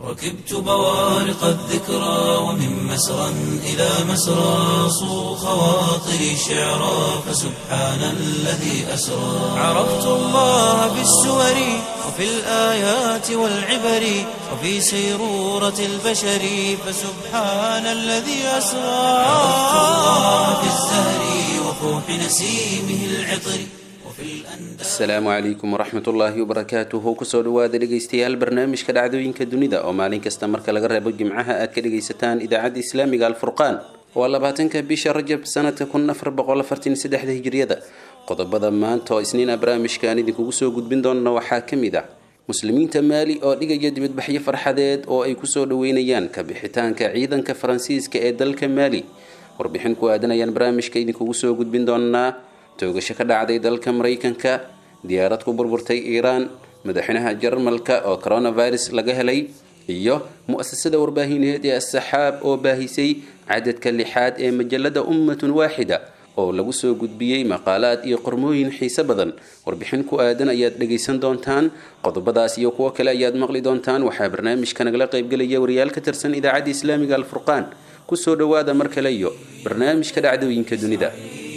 ركبت بوارق الذكرى ومن مسرى إلى مسرى صو خواطري شعرا فسبحان الذي أسرى عرفت الله بالسور وفي الآيات والعبر وفي سيرورة البشر فسبحان الذي أسرى عرفت الله في الزهر وفوح نسيمه العطر وفي الأنداء asalaamu calaykum waraxmat ullaahi wabarakaatuhu kusoo dhawaada dhegaystayaal barnaamijka dhacdooyinka dunida oo maalin kasta marka laga reebo jimcaha aad ka dhegaysataan idaacadda islaamiga alfurqaan waa labaatanka bisha rajab sanadka kun afar boqol afartan saddexda hijriyada qodobada maanta oo isniina barnaamijkaan idinkugu soo gudbin doona waxaa ka mid ah muslimiinta maali oo dhigaya dibadbaxyo farxadeed oo ay kusoo dhaweynayaan ka bixitaanka ciidanka faransiiska ee dalka maali warbixin ku aadan ayaan barnaamijka idinkugu soo gudbin doonaa toogasho ka dhacday dalka maraykanka diyaarad ku burburtay iiraan madaxweynaha jarmalka oo coronavirus laga helay iyo mu-asasada warbaahineed ee asaxaab oo baahisay cadadka lixaad ee majalada ummatun waaxida oo lagu soo gudbiyey maqaalaad iyo qormooyin xiise badan warbixin ku aadan ayaad dhegaysan doontaan qodobadaas iyo kuwo kale ayaad maqli doontaan waxaa barnaamijka nagala qaybgelaya wariyaal ka tirsan idaacadda islaamiga alfurqaan kusoo dhawaada mar kale iyo barnaamijka dhacdooyinka dunida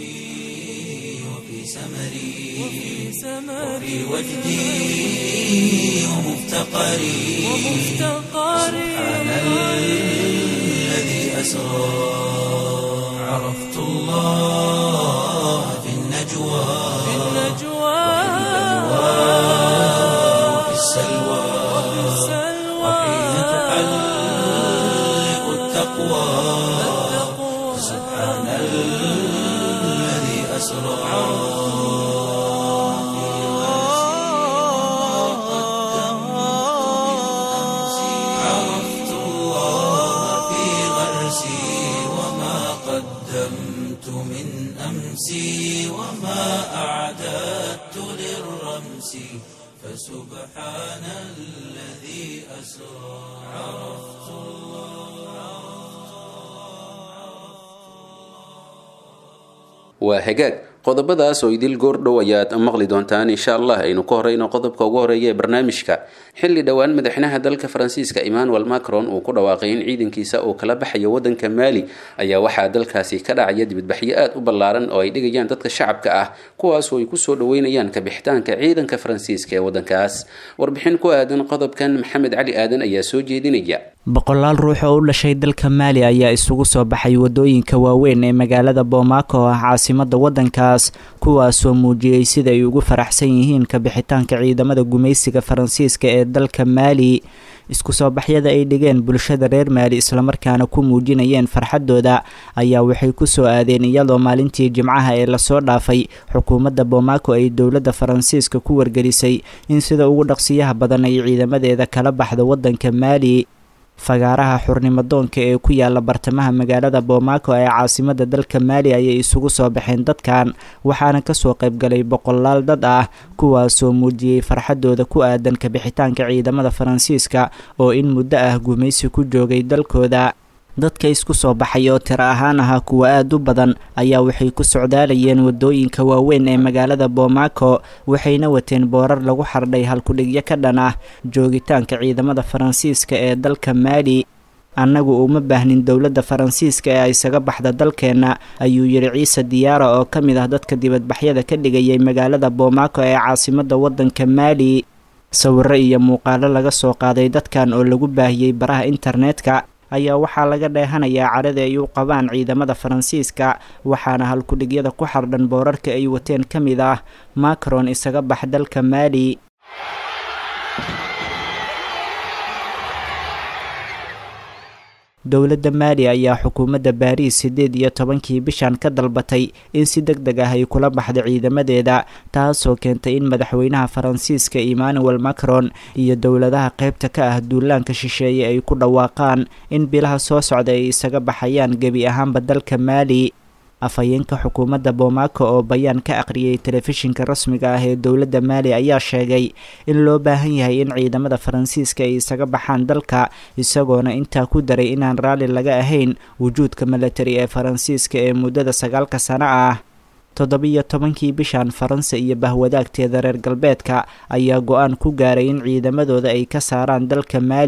وفي سمري وفي وجدي ومفتقري سبحان الذي أسرى عرفت الله في النجوى وفي السلوى وحين تحلق التقوى سبحان الذي أسرى عرفت الله في غرسي وما قدمت من أمسي وما أعددت للرمس فسبحان الذي أسرى عرفت waa hagaag qodobadaas oo idil goordhow ayaad maqli doontaan insha allah aynu ka horeyno qodobka ugu horeeya ee barnaamijka xilli dhowaan madaxweynaha dalka faransiiska emmanuel macron uu ku dhawaaqay in ciidankiisa uu kala baxayo wadanka maali ayaa waxaa dalkaasi ka dhacaya dibadbaxyo aad u ballaaran oo ay dhigayaan dadka shacabka ah kuwaasoo ay kusoo dhaweynayaan kabixitaanka ciidanka faransiiska ee wadankaas warbixin ku aadan qodobkan maxamed cali aadan ayaa soo jeedinaya boqolaal ruux oo u dhashay dalka maali ayaa isugu soo baxay wadooyinka waaweyn ee magaalada bomaako oo ah caasimada wadankaas kuwaasoo muujiyey sida ay ugu faraxsan yihiin kabixitaanka ciidamada gumaysiga faransiiska ee dalka maali isku soo baxyada ay dhigeen bulshada reer maali islamarkaana ku muujinayeen farxadooda ayaa waxay kusoo aadeen iyadoo maalintii jimcaha ee lasoo dhaafay xukuumadda bomaako ay dowladda faransiiska ku wargelisay in sida ugu dhaqsiyaha badan ay ciidamadeeda kala baxda wadanka maali fagaaraha xurnimadoonka ee ku yaala bartamaha magaalada bomaako ee caasimada dalka maali ayay isugu soo baxeen dadkan waxaana kasoo qaybgalay boqolaal dad ah kuwaasoo muujiyey farxadooda ku aadan kabixitaanka ciidamada faransiiska oo in muddo ah gumaysi ku joogay dalkooda dadka isku soo baxay oo tiro ahaan ahaa kuwa aada u badan ayaa waxay ku socdaalayeen wadooyinka waaweyn ee magaalada bomaako waxayna wateen boorar lagu xardhay halkudhigyo ka dhan ah joogitaanka ciidamada faransiiska ee dalka maali annagu uma baahnin dowladda faransiiska ee isaga baxda dalkeenna ayuu yidhi ciise diyaara oo ka mid ah dadka dibadbaxyada ka dhigayay magaalada bomaako ee caasimada wadanka maali sawiro iyo muuqaalo laga soo qaaday dadkan oo lagu baahiyey baraha internetka ayaa waxaa laga dheehanayaa cadhada ay u qabaan ciidamada faransiiska waxaana halkudhigyada ku xardhan boorarka ay wateen ka mid ah macron isaga bax dalka maali dowladda maali ayaa xukuumadda baariis siddeed iyo tobankii bishan ka dalbatay in si deg deg ah ay kula baxdo ciidamadeeda taasoo keentay in madaxweynaha faransiiska emmanuel macron iyo dowladaha qaybta ka ah duulaanka shisheeye ay ku dhawaaqaan in bilaha soo socda ay isaga baxayaan gebi ahaanba dalka maali afhayeenka xukuumadda bomaako oo bayaan ka aqriyay telefishinka rasmiga ah ee dowladda maali ayaa sheegay in loo baahan yahay in ciidamada faransiiska ay isaga baxaan dalka isagoona intaa ku daray inaan raalli laga ahayn wujuudka milatari ee faransiiska ee muddada sagaalka sano ah toddobiyo tobankii bishan faransa iyo bahwadaagteeda reer galbeedka ayaa go-aan ku gaaray in ciidamadooda ay ka saaraan dalka maali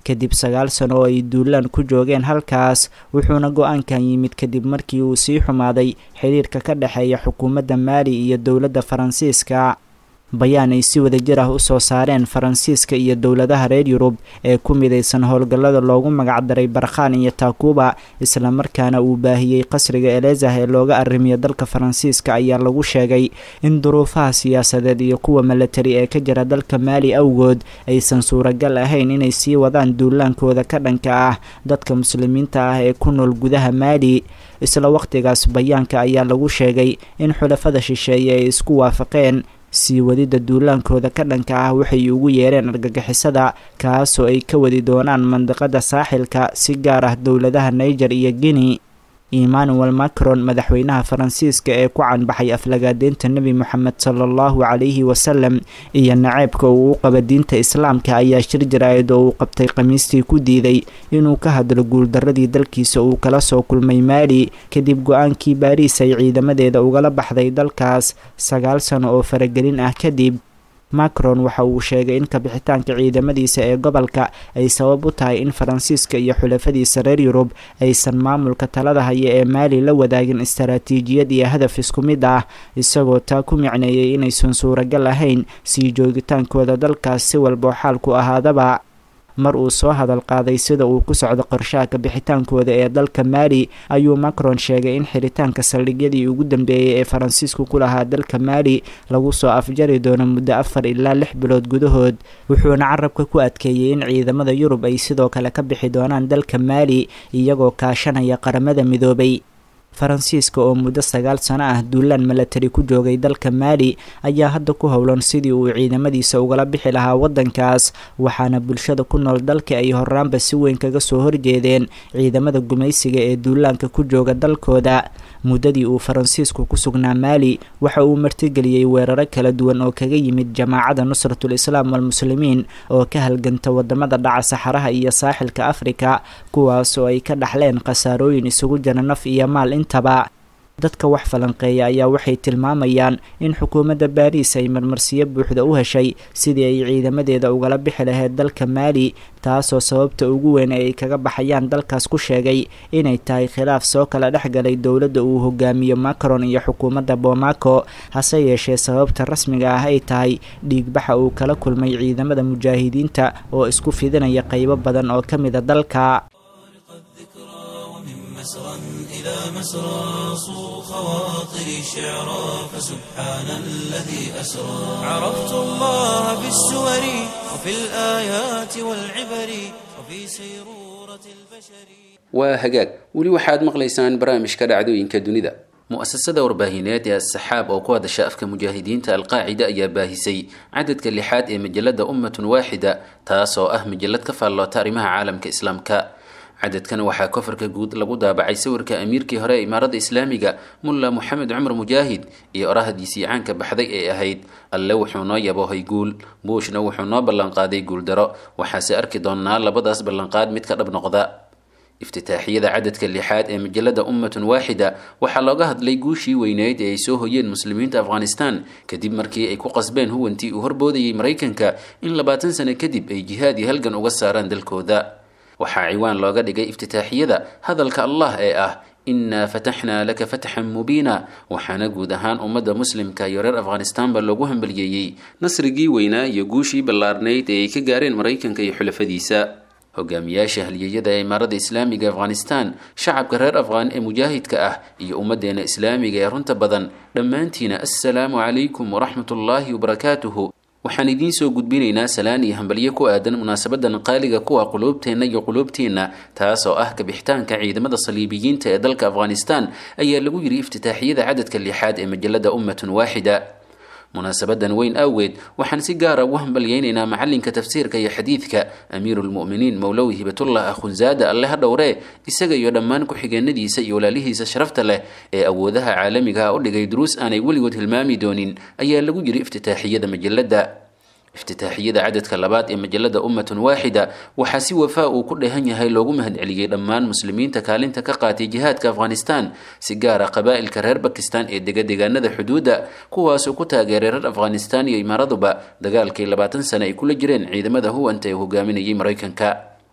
kadib sagaal sano oo ay duulaan ku joogeen halkaas wuxuuna go-aankan yimid kadib markii uu sii xumaaday xiriirka ka dhexeeya xukuumadda maali iyo dowladda faransiiska bayaan ay si wada jir ah usoo saareen faransiiska iyo dowladaha reer yurub ee ku midaysan howlgallada loogu magacdaray barkhan iyo takuba islamarkaana uu baahiyey qasriga elezah ee looga arrimiyo dalka faransiiska ayaa lagu sheegay in duruufaha siyaasadeed iyo kuwa milatari ee ka jira dalka maali awgood aysan suuragal ahayn inay sii wadaan duulaankooda ka dhanka ah dadka muslimiinta ah ee ku nool gudaha maali isla waqtigaas bayaanka ayaa lagu sheegay in xulafada shisheeye ay isku waafaqeen sii wadidda duulaankooda ka dhanka ah waxay ugu yeereen argagixisada kaasoo ay ka wadi doonaan mandiqada saaxilka si gaar ah dowladaha niger iyo guinea emmanuel macron madaxweynaha faransiiska ee ku canbaxay aflagaadeynta nebi moxamed sala allahu calayhi wasalam iyo naceebka uu u qaba diinta islaamka ayaa shir jaraa'id oo uu qabtay khamiistii ku diiday inuu ka hadlo guuldaradii dalkiisa uu kala soo kulmay maali kadib go-aankii baariis ay ciidamadeeda ugala baxday dalkaas sagaal sano oo faragelin ah kadib macron waxa uu sheegay in kabixitaanka ciidamadiisa ee gobolka ay sabab u tahay in faransiiska iyo xulafadiisa reer yurub aysan maamulka talada haya ee maali la wadaagin istaraatiijiyad iyo hadaf isku mid ah isagoo taa ku micneeyay inaysan suuragal ahayn sii joogitaankooda dalkaas si walboo xaalku ahaadaba mar uu soo hadal qaaday sida uu ku socdo qorshaha kabixitaankooda ee dalka maali ayuu macron sheegay in xiritaanka saldhigyadii ugu dambeeyey ee faransiisku ku lahaa dalka maali lagu soo afjari doono muddo afar ilaa lix bilood gudahood wuxuuna carabka ku adkeeyey in ciidamada yurub ay sidoo kale ka bixi doonaan dalka maali iyagoo kaashanaya qaramada midoobay faransiiska oo muddo sagaal sano ah duulaan milatari ku joogay dalka maali ayaa hadda ku howlan sidii uu ciidamadiisa ugala bixi lahaa waddankaas waxaana bulshada ku nool dalka ay horaanba si weyn kaga soo horjeedeen ciidamada gumaysiga ee duulaanka ku jooga dalkooda muddadii uu faransiisku ku sugnaa maali waxa uu martigeliyey weeraro kala duwan oo kaga yimid jamaacada nusratul islaam walmuslimiin oo ka halganta wadamada dhaca saxaraha iyo saaxilka afrika kuwaas oo ay ka dhaxleen khasaarooyin isugu jira naf iyo maal intaba dadka wax falanqeeya ayaa waxay tilmaamayaan in xukuumadda baariis ay marmarsiyo buuxda u heshay sidii ay ciidamadeeda ugala bixi lahayd dalka maali taasoo sababta ugu weyn ee ay kaga baxayaan dalkaas ku sheegay inay tahay khilaaf soo kala dhexgalay dowladda uu hogaamiyo macron iyo xukuumadda bomaco hase yeeshee sababta rasmiga ah ay tahay dhiigbaxa uu kala kulmay ciidamada mujaahidiinta oo isku fidinaya qeybo badan oo ka mida dalka إلى مسرى صو خواطري شعرا فسبحان الذي أسرى عرفت الله بالسور وفي الآيات والعبر وفي سيرورة البشر waa hagaag weli waxaad maqlaysaan barnaamijka dhacdooyinka dunida mu-asasada warbaahineed ee asaxaab oo ku hadasha afka mujaahidiinta alqaacida ayaa baahisay cadadka lixaad ee majalada ummatun waaxida taasoo ah majalad ka faalloota arrimaha caalamka islaamka cadadkan waxaa kofarka guud lagu daabacay sawirka amiirkii hore ee imaaradda islaamiga mulla moxamed cumar mujaahid iyo orahadiisii caanka baxday ee ahayd alle wuxuu noo yaboohay guul buushna wuxuu noo ballanqaaday guuldaro waxaase arki doonnaa labadaas ballanqaad mid ka dhab noqda iftitaaxiyada cadadka lixaad ee majalada ummatun waaxida waxaa looga hadlay guushii weyneyd ee ay soo hoyeen muslimiinta afghanistan kadib markii ay ku qasbeen huwantii uu horboodayay maraykanka in labaatan sano kadib ay jihaad iyo halgan uga saaraan dalkooda waxaa ciwaan looga dhigay iftitaaxiyada hadalka allah ee ah innaa fataxnaa laka fatxan mubiina waxaana guud ahaan ummadda muslimka iyo reer afghanistanba loogu hambaliyeeyey nasrigii weynaa iyo guushii ballaarnayd ee ay ka gaareen maraykanka iyo xulafadiisa hogaamiyaasha halyeeyada ee imaaradda islaamiga afghanistan shacabka reer afghaan ee mujaahidka ah iyo ummaddeena islaamiga ee runta badan dhammaantiina assalaamu calaykum waraxmat ullaahi wabarakaatuhu waxaan idiin soo gudbinaynaa salaan iyo hambalyo ku aadan munaasabadan qaaliga kuwa quluubteenna iyo quluubteenna taasoo ah kabixitaanka ciidamada saliibiyiinta ee dalka afghanistan ayaa lagu yidhi iftitaaxiyada cadadka lixaad ee majalada ummatun waaxida munaasabadan weyn awgeed waxaan si gaara ugu hambalyeynaynaa macalinka tafsiirka iyo xadiidka amiiruulmu'miniin mowlowi hibatullah akhunzaada alle ha dhowree isaga iyo dhammaan ku-xigeenadiisa iyo walaalihiisa sharafta leh ee awoodaha caalamiga ah u dhigay duruus aanay weligood hilmaami doonin ayaa lagu yidhi iftitaaxiyada majalada iftitaaxiyada cadadka labaad ee majalada ummatun waaxida waxaa si wafaa uu ku dheehan yahay loogu mahadceliyey dhammaan muslimiinta kaalinta ka qaatay jihaadka afghanistan si gaara qabaa'ilka reer bakistan ee dega deegaanada xuduudda kuwaasoo ku taageeray reer afghanistan iyo imaaraduba dagaalkii labaatan sane ay kula jireen ciidamada huwanta ee hogaaminayay maraykanka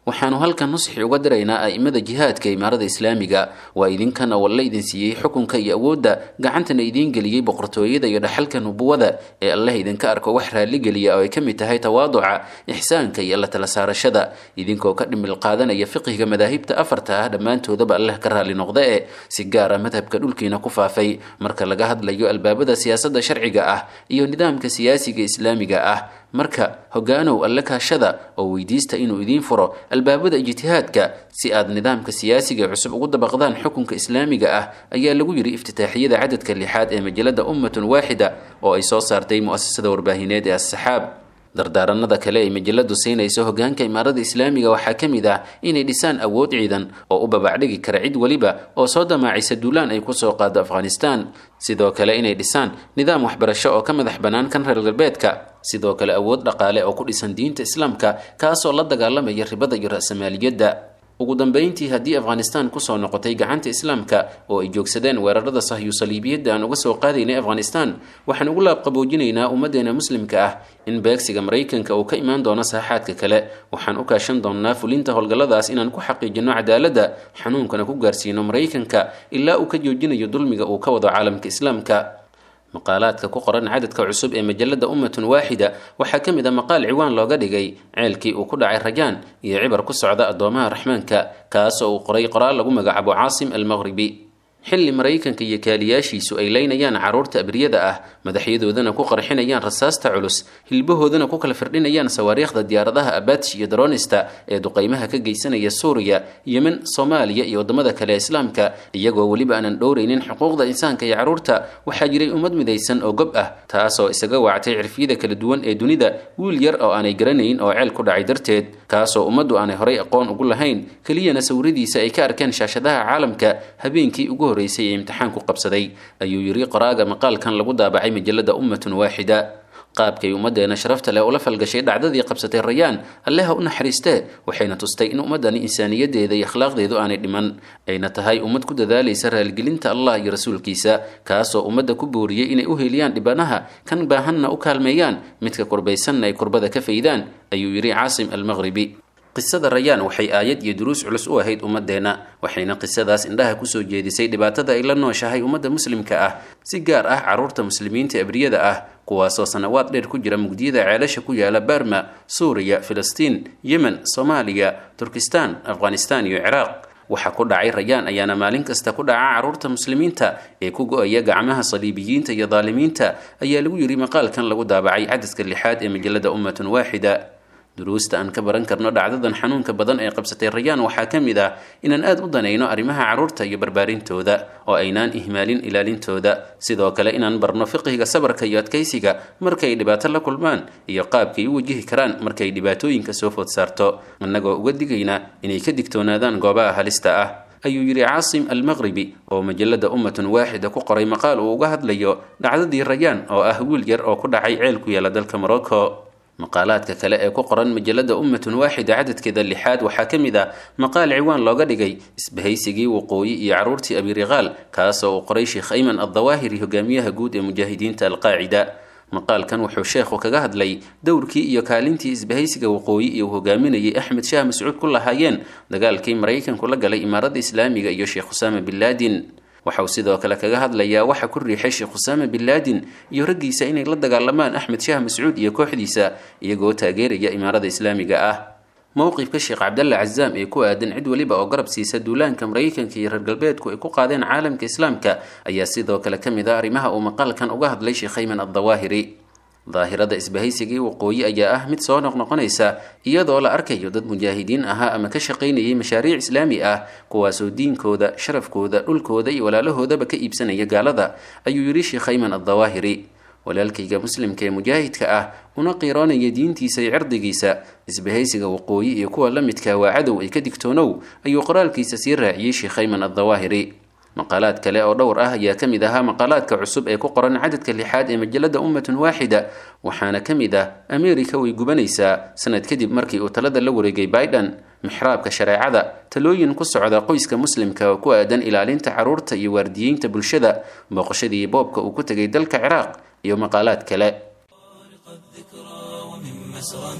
waxaanu halkan nusxi uga diraynaa a'imada jihaadka imaarada islaamiga waa idinkana walla idin siiyey xukunka iyo awoodda gacantana idiin geliyey boqortooyada iyo dhaxalka nubuwada ee allah idinka arko wax raalligeliya oo ay ka mid tahay tawaaduca ixsaanka iyo la tala saarashada idinkoo ka dhimil qaadanaya fiqhiga madaahibta afarta ah dhammaantoodaba allah ka raalli noqda ee si gaar ah madhabka dhulkiina ku faafay marka laga hadlayo albaabada siyaasadda sharciga ah iyo nidaamka siyaasiga islaamiga ah marka hogaanow alle kaashada oo weydiista inuu idiin furo albaabada ijtihaadka si aad nidaamka siyaasiga cusub ugu dabaqdaan xukunka islaamiga ah ayaa lagu yidhi iftitaaxiyada cadadka lixaad ee majalada ummatun waaxida oo ay soo saartay mu'asasada warbaahineed ee as-saxaab dardaaranada kale ay majaladu siinayso hogaanka imaarada islaamiga waxaa ka mid ah inay dhisaan awood ciidan oo u babacdhigi kara cid weliba oo soo damaacisa duulaan ay kusoo qaado afghanistan sidoo kale inay dhisaan nidaam waxbarasho oo ka madax bannaan kan reer galbeedka sidoo kale awood dhaqaale oo ku dhisan diinta islaamka kaasoo la dagaalamaya ribada iyo ra'samaaliyadda ugu dambeyntii haddii afghanistan kusoo noqotay gacanta islaamka oo ay joogsadeen weerarada sahyu saliibiyadda aan uga soo qaadaynay afghanistan waxaan ugu laabqaboojinaynaa ummaddeena muslimka ah in beegsiga maraykanka uu ka imaan doono saaxaadka kale waxaan u kaashan doonnaa fulinta howlgalladaas inaan ku xaqiijino cadaaladda xanuunkana ku gaarsiino maraykanka ilaa uu ka joojinayo dulmiga uu ka wado caalamka islaamka maqaalaadka ku qoran cadadka cusub ee majalada ummatun waaxida waxaa ka mid a maqaal ciwaan looga dhigay ceelkii uu ku dhacay rajaan iyo cibar ku socda addoomaha raxmaanka kaas oo uu qoray qoraal lagu magacaabo caasim almaqhribi xilli maraykanka iyo kaaliyaashiisu ay leynayaan carruurta abriyada ah madaxyadoodana ku qarxinayaan rasaasta culus hilbahoodana ku kala firdhinayaan sawaariikhda diyaaradaha abaadsh iyo daroonista ee duqaymaha ka geysanaya suuriya yemen soomaaliya iyo waddamada kale ee islaamka iyagoo weliba aanan dhowraynin xuquuqda insaanka iyo carruurta waxaa jiray ummad midaysan oo gob ah taasoo isaga wactay cirfiyada kala duwan ee dunida wiil yar oo aanay garanayn oo ceel ku dhacay darteed kaasoo ummaddu aanay horay aqoon ugu lahayn keliyana sawiradiisa ay ka arkeen shaashadaha caalamka habeenkii ugu horeysay ee imtixaan ku qabsaday ayuu yidhi qoraaga maqaalkan lagu daabacay majalada ummatun waaxida qaabkay ummaddeena sharafta leh ula falgashay dhacdadii qabsatay rayaan alleha u naxariistee waxayna tustay in ummaddani insaaniyadeeda iyo akhlaaqdeedu aanay dhiman ayna tahay ummad ku dadaalaysa raaligelinta allah iyo rasuulkiisa kaasoo ummadda ku booriyey inay u heliyaan dhibanaha kan baahanna u kaalmeeyaan midka kurbaysanna ay kurbada ka faydaan ayuu yidhi caasim almaqhribi qisada rayaan waxay aayad iyo duruus culus u ahayd ummadeenna waxayna qisadaas indhaha kusoo jeedisay dhibaatada ay la nooshahay ummadda muslimka ah si gaar ah carruurta muslimiinta abriyada ah kuwaasoo sanawaad dheer ku jira mugdiyada ceelasha ku yaala barma suuriya filistiin yemen soomaaliya turkistan afghanistan iyo ciraaq waxa ku dhacay rayaan ayaana maalin kasta ku dhaca carruurta muslimiinta ee ku go-aya gacmaha saliibiyiinta iyo daalimiinta ayaa lagu yidhi maqaalkan lagu daabacay cadadka lixaad ee majalada ummatun waaxida duruusta aan ka baran karno dhacdadan xanuunka badan ee qabsatay rayaan waxaa ka mid ah inaan aad u danayno arrimaha carruurta iyo barbaarintooda oo aynaan ihmaalin ilaalintooda sidoo kale inaan barno fiqhiga sabarka iyo adkaysiga markay dhibaato la kulmaan iyo qaabkay u wajihi karaan markay dhibaatooyinka soo food saarto annagoo uga digayna inay ka digtoonaadaan goobaha halista ah ayuu yidhi caasim almaqhribi oo majalada ummatun waaxida ku qoray maqaal uu uga hadlayo dhacdadii rayaan oo ah wiil yar oo ku dhacay ceel ku yaala dalka morocco maqaalaadka kale ee ku qoran majalada ummatun waaxida cadadkeeda lixaad waxaa ka mid ah maqaal ciwaan looga dhigay isbahaysigii waqooyi iyo carruurtii abiriqaal kaasoo uu qoray sheekh ayman addawaahiri hogaamiyaha guud ee mujaahidiinta alqaacida maqaalkan wuxuu sheekhu kaga hadlay dowrkii iyo kaalintii isbahaysiga waqooyi iyo uu hogaaminayay axmed shaah mascuud ku lahaayeen dagaalkii maraykanku la galay imaaradda islaamiga iyo sheekh usaama bin laadin waxa uu sidoo kale kaga hadlayaa waxa ku riixay sheekh usaama bin laadin iyo raggiisa inay la dagaalamaan axmed shaah mascuud iyo kooxdiisa iyagoo taageeraya imaarada islaamiga ah mowqifka sheekh cabdalla cazaam ee ku aadan cid weliba oo garab siisa duulaanka maraykanka iyo reer galbeedku ay ku qaadeen caalamka islaamka ayaa sidoo kale ka mid ah arrimaha uu maqaalkan uga hadlay sheekh ayman addawaahiri daahirada isbahaysigii waqooyi ayaa ah mid soo noqnoqonaysa iyadoo la arkayo dad mujaahidiin ahaa ama ka shaqaynayay mashaariic islaami ah kuwaasoo diinkooda sharafkooda dhulkooda iyo walaalahoodaba ka iibsanaya gaalada ayuu yidhi sheekh ayman addawaahiri walaalkayga muslimka ee mujaahidka ah una qiiroonaya diintiisa iyo cirdigiisa isbahaysiga waqooyi iyo kuwa la midka waa cadow ay ka digtoonow ayuu qoraalkiisa sii raaciyey sheekh ayman addawaahiri maqaalaad kale oo dhowr ah ayaa ka mid ahaa maqaalaadka cusub ee ku qoran cadadka lixaad ee majalada ummatun waaxida waxaana ka mid ah ameerika way gubanaysaa sanad kadib markii uu talada la wareegay biden mixraabka shareecada talooyin ku socda qoyska muslimka oo ku aadan ilaalinta carruurta iyo waardiyeynta bulshada booqashadii boobka uu ku tegay dalka ciraaq iyo maqaalaad kale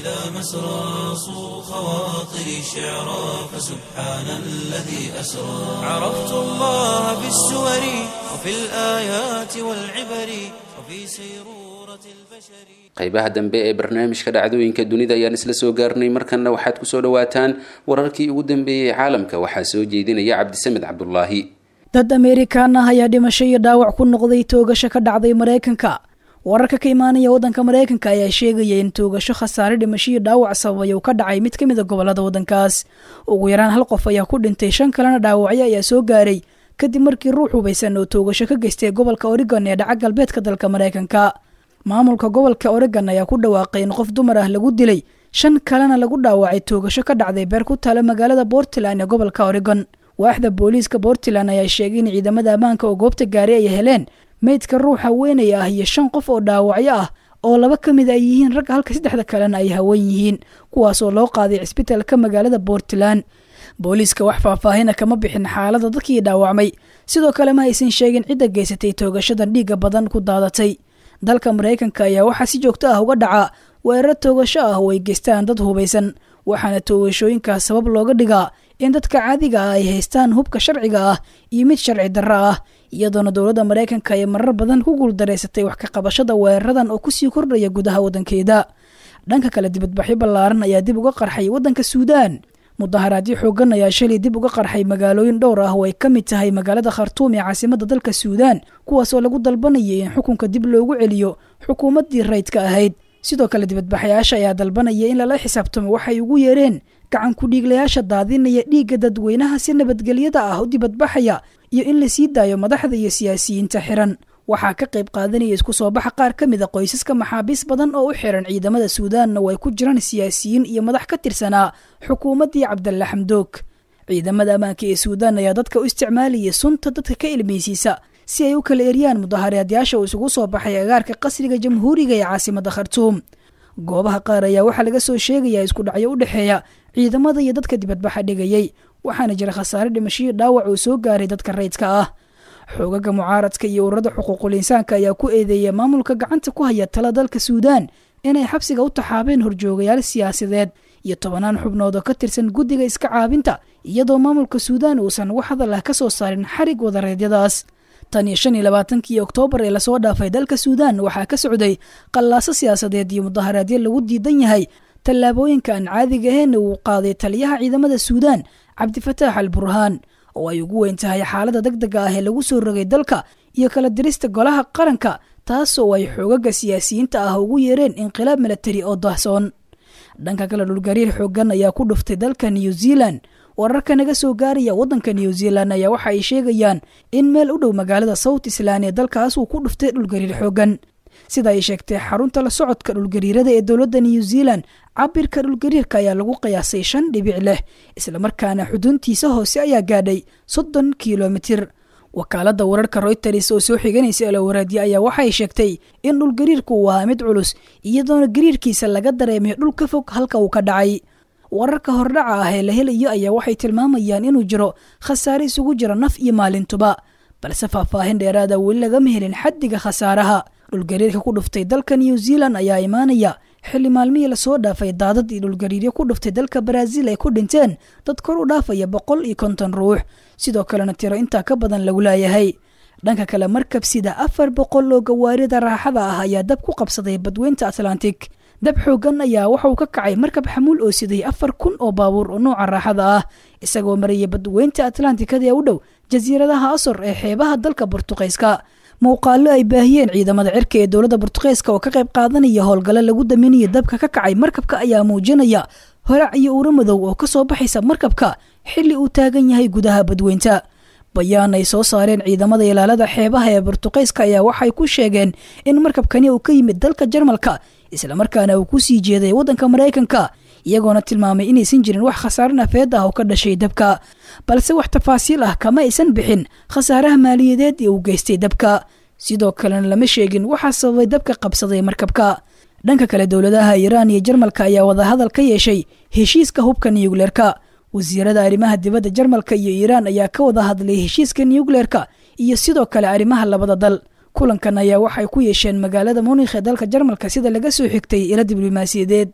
إلى مسرى صو خواطري شعرا فسبحان الذي أسرى عرفت الله بالسور وفي الآيات والعبر وفي سيرورة البشر qaybaha dambe ee barnaamijka dhacdooyinka dunida ayaan isla soo gaarnay markanna waxaad kusoo dhawaataan wararkii ugu dambeeyey caalamka waxaa soo jeedinaya cabdisamed cabdulaahi dad ameerikaan ah ayaa dhimasho iyo dhaawac ku noqday toogasho ka dhacday maraykanka wararka ka imaanaya waddanka maraykanka ayaa sheegaya in toogasho khasaare dhimasho iyo dhaawac sababay uu ka dhacay mid ka mid a gobolada waddankaas ugu yaraan hal qof ayaa ku dhintay shan kalena dhaawacyo ayaa soo gaaray kadib markii ruux hubaysan oo toogasho ka geystay gobolka oregon ee dhaca galbeedka dalka maraykanka maamulka gobolka oregon ayaa ku dhawaaqay in qof dumar ah lagu dilay shan kalena lagu dhaawacay toogasho ka dhacday beer ku taala magaalada portland ee gobolka oregon waaxda booliiska portland ayaa sheegay in ciidamada ammaanka oo goobta gaaray ay heleen meydka ruux haweenaya ah iyo shan qof oo dhaawacyo ah oo laba ka mid ay yihiin ragga halka saddexda kalena ay haween yihiin kuwaasoo loo qaaday cisbitaalka magaalada portland booliiska wax faahfaahina kama bixin xaalada dadkii dhaawacmay sidoo kale ma aysan sheegin cidda geysatay toogashadan dhiigga badan ku daadatay dalka maraykanka ayaa waxaa si joogto ah uga dhaca weerar toogasho ah oo ay geystaan dad hubaysan waxaana toogashooyinkaas sabab looga dhigaa in dadka caadiga ah ay haystaan hubka sharciga ah iyo mid sharci darro ah iyadoona dowladda maraykanka ay marar badan ku guuldareysatay wax ka qabashada weeraradan oo kusii kordhaya gudaha waddankeeda dhanka kale dibadbaxyo ballaaran ayaa dib uga qarxay waddanka suudaan mudaharaadyo xoogan ayaa shalay dib uga qarxay magaalooyin dhowr ah oo ay ka mid tahay magaalada khartuum ee caasimada dalka suudaan kuwaasoo lagu dalbanayay in xukunka dib loogu celiyo xukuumaddii rayidka ahayd sidoo kale dibadbaxayaasha ayaa dalbanaya in lala xisaabtamo waxay ugu yeereen gacan ku-dhiiglayaasha daadinaya dhiigga dadweynaha si nabadgelyada ah u dibadbaxaya iyo in la sii daayo madaxda iyo siyaasiyiinta xiran waxaa ka qayb qaadanaya isku soo baxa qaar ka mid a qoysaska maxaabiis badan oo u xiran ciidamada suudaanna oo ay ku jiraan siyaasiyiin iyo madax ka tirsanaa xukuumaddii cabdalla xamdoog ciidamada ammaanka ee suudaan ayaa dadka u isticmaalaya sunta dadka ka ilmaysiisa si ay u kala eryaan mudaharaadyaaasha uu isugu soo baxay agaarka qasriga jamhuuriga ee caasimada khartuum goobaha qaar ayaa waxaa laga soo sheegayaa isku dhacyo u dhexeeya ciidamada iyo dadka dibadbaxa dhigayay waxaana jira khasaare dhimashiyo dhaawac oo soo gaaray dadka rayidka ah xoogaga mucaaradka iyo ururada xuquuqul insaanka ayaa ku eedeeya maamulka gacanta ku haya tala dalka suudaan inay xabsiga u taxaabeen horjoogayaal siyaasadeed iyo tobanaan xubnood oo ka tirsan guddiga iska caabinta iyadoo maamulka suudaan uusan wax hadal ah ka soo saarin xarig wadareedyadaas tan iyo shan iyo labaatankii oktoobar ee lasoo dhaafay dalka suudaan waxaa ka socday qallaaso siyaasadeed iyo mudaharaadyo lagu diidan yahay tallaabooyinka aan caadiga aheena uu qaaday taliyaha ciidamada suudaan cabdifataax al burhaan oo ay ugu weyn tahay xaalada deg dega ah ee lagu soo rogay dalka iyo kala dirista golaha qaranka taas oo ay xoogaga siyaasiyiinta ah ugu yeereen inqilaab milatari oo dahsoon dhanka kale dhulgariir xoogan ayaa ku dhuftay dalka new zealand wararka naga soo gaaraya waddanka new zealand ayaa waxa ay sheegayaan in meel u dhow magaalada south island ee dalkaas uu ku dhuftay dhulgariir xoogan sida ay sheegtay xarunta la socodka dhulgariirada ee dowladda new zealand cabirka dhulgariirka ayaa lagu qiyaasay shan dhibic leh islamarkaana xuduntiisa hoose ayaa gaadhay soddon kilomitir wakaaladda wararka royters oo soo xiganaysa elowaraadya ayaa waxay sheegtay in dhulgariirku uu ahaa mid culus iyadoona gariirkiisa laga dareemay dhul ka fog halka uu ka dhacay wararka hordhaca ah ee la helayo ayaa waxay tilmaamayaan inuu jiro khasaare isugu jira naf iyo maalintuba balse faahfaahin dheeraada weli lagama helin xaddiga khasaaraha dhulgariirka ku dhuftay dalka new zealand ayaa imaanaya xilli maalmihii lasoo dhaafay daadad iyo dhulgariiryo ku dhuftay dalka baraaziil ay ku dhinteen dad kor u dhaafaya boqol iyo konton ruux sidoo kalena tiro intaa ka badan lagu laayahay dhanka kale markab sida afar boqol oo gawaarida raaxada ah ayaa dab ku qabsaday badweynta atlantic dab xoogan ayaa waxa uu ka kacay markab xamuul oo siday afar kun oo baabuur oo nooca raaxada ah isagoo maraya badweynta atlantikada ee u dhow jasiiradaha asor ee xeebaha dalka bortuqeyska muuqaalo ay baahiyeen ciidamada cirka ee dowladda bortuqeyska oo ka qayb qaadanaya howlgalo lagu daminayo dabka ka kacay markabka ayaa muujinaya horac iyo uuro madow oo ka soo baxaysa markabka xilli uu taagan yahay gudaha badweynta bayaan ay soo saareen ciidamada ilaalada xeebaha ee bortuqeyska ayaa waxay ku sheegeen in markabkani uu ka yimid dalka jarmalka islamarkaana uu ku sii jeeday waddanka maraykanka iyagoona tilmaamay inaysan jirin wax khasaare nafeed ah oo ka dhashay dabka balse wax tafaasiil ah kama aysan bixin khasaaraha maaliyadeed ee uu geystay dabka sidoo kalena lama sheegin waxaa sababay dabka qabsaday markabka dhanka kale dowladaha iiraan iyo jarmalka ayaa wadahadal ka yeeshay heshiiska hubka niyugleerka wasiirada arrimaha dibadda jarmalka iyo iiraan ayaa ka wada hadlay heshiiska niyugleerka iyo sidoo kale arrimaha labada dal kulankan ayaa waxay ku yeesheen magaalada munikh ee dalka jarmalka sida laga soo xigtay ilo diblomaasiyadeed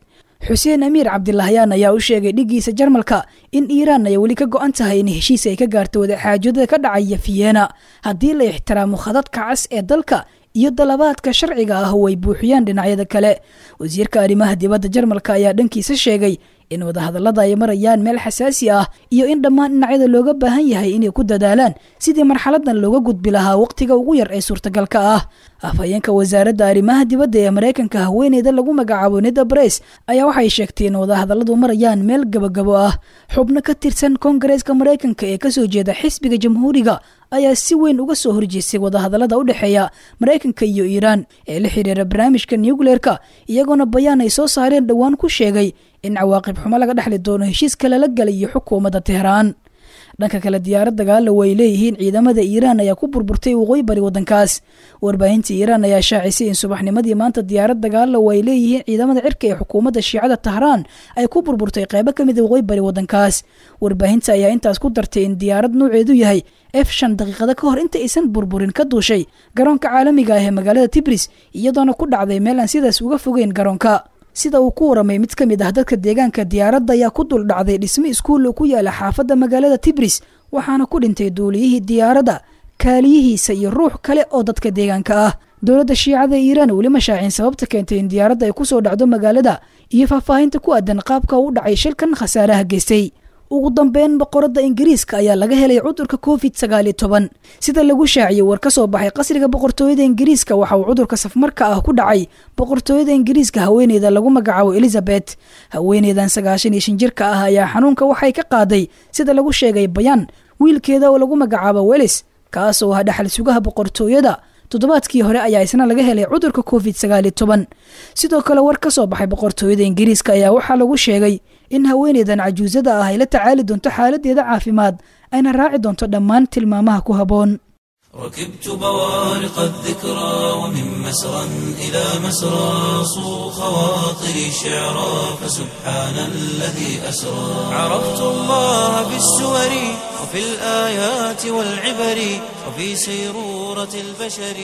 xuseen amiir cabdilahyaan ayaa u sheegay dhiggiisa jarmalka in iiraan ay weli ka go-an tahay in heshiis ay ka gaarto wadaxaajooda ka dhacaya fiyeena haddii la ixtiraamo khadadka cas ee dalka iyo dalabaadka sharciga ah oo ay buuxiyaan dhinacyada kale wasiirka arrimaha dibadda jarmalka ayaa dhankiisa sheegay in wadahadallada ay marayaan meel xasaasi ah iyo in dhammaan dhinacyada looga baahan yahay inay ku dadaalaan sidii marxaladan looga gudbi lahaa waqtiga ugu yar ee suurtagalka ah afhayeenka wasaaradda arrimaha dibadda ee maraykanka haweeneyda lagu magacaabo nida bres ayaa waxay sheegtay in wadahadalladu marayaan meel gabagabo ah xubno ka tirsan koongareeska maraykanka ee kasoo jeeda xisbiga jamhuuriga ayaa si weyn uga soo horjeestay wadahadallada u dhexeeya maraykanka iyo iiraan ee la xiriira barnaamijka nucleerka iyagoona bayaan ay soo saareen dhowaan ku sheegay in cawaaqib xumo laga dhexli doono heshiiska lala galayo xukuumadda tehraan dhanka kale diyaarad dagaalo way leeyihiin ciidamada iiraan ayaa ku burburtay waqooyi bari waddankaas warbaahinta iiraan ayaa shaacisay in subaxnimadii maanta diyaarad dagaalo way leeyihiin ciidamada cirka ee xukuumadda shiicada tahraan ay ku burburtay qaybo ka mid a waqooyi bari waddankaas warbaahinta ayaa intaas ku dartay in diyaarad nuuceedu yahay f shan daqiiqada ka hor inta aysan burburin ka duushay garoonka caalamiga ah ee magaalada tibris iyadoona ku dhacday meel aan sidaas uga fogeyn garoonka sida uu ku waramay mid ka mid ah dadka deegaanka diyaaradda ayaa ku dul dhacday dhismo iskuul oo ku yaala xaafadda magaalada tibris waxaana ku dhintay duuliyihii diyaaradda kaaliyihiisa iyo ruux kale oo dadka deegaanka ah dowladda shiicada iiraan weli ma shaacin sababta keentay in diyaaradda ay kusoo dhacdo magaalada iyo faahfaahinta ku aadan qaabka u dhacay shilkan khasaaraha geystay ugu dambeyn boqoradda ingiriiska ayaa laga helay cudurka covid sagaal iyo toban sida lagu shaaciyey war ka soo baxay qasriga boqortooyada ingiriiska waxa uu cudurka safmarka ah ku dhacay boqortooyada ingiriiska haweeneyda lagu magacaabo elizabeth haweeneydan sagaashan iyo shan jirka ah ayaa xanuunka waxay ka qaaday sida lagu sheegay bayaan wiilkeeda oo lagu magacaabo welis kaas oo ah dhaxal sugaha boqortooyada toddobaadkii hore ayaa isna laga helay cudurka covid sagaal iyo toban sidoo kale war ka soo baxay boqortooyada ingiriiska ayaa waxaa lagu sheegay in haweeneydan cajuusada ah ay la tacaali doonto xaaladeeda caafimaad ayna raaci doonto dhammaan tilmaamaha ku habboon ركبت بوارق الذكرى ومن مسرى إلى مسرى صو خواطري شعرا فسبحان الذي أسرى عرفت الله في السور وفي الآيات والعبر وفي سيرورة البشر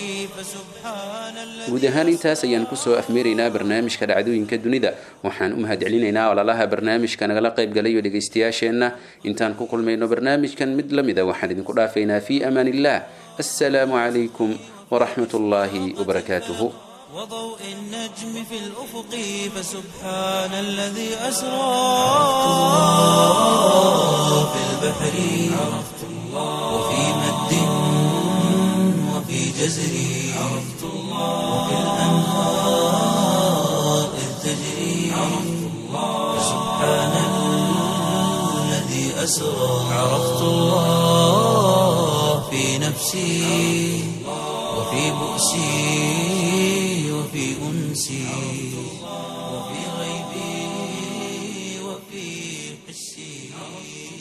فسبحان الذي guud ahaan intaas ayaan kusoo afmeeraynaa barnaamijka dhacdooyinka dunida waxaan u mahadcelinaynaa ololaha barnaamijka nagala qayb galayo dhegaystayaasheenna intaan ku kulmayno barnaamijkan mid la mida waxaan idinku dhaafaynaa fii amaan illah assalaamu calaykum waraxmat ullaahi wabarakaatuhu وضوء النجم في الأفق فسبحان الذي أسرى في البحر عرفت الله وفي مد وفي جزر عرفت الله وفي الأنهار إذ تجري عرفت الله فسبحان الذي أسرى عرفت الله في نفسي وفي بؤسي وفي أنسي وفي غيبي وفي حسي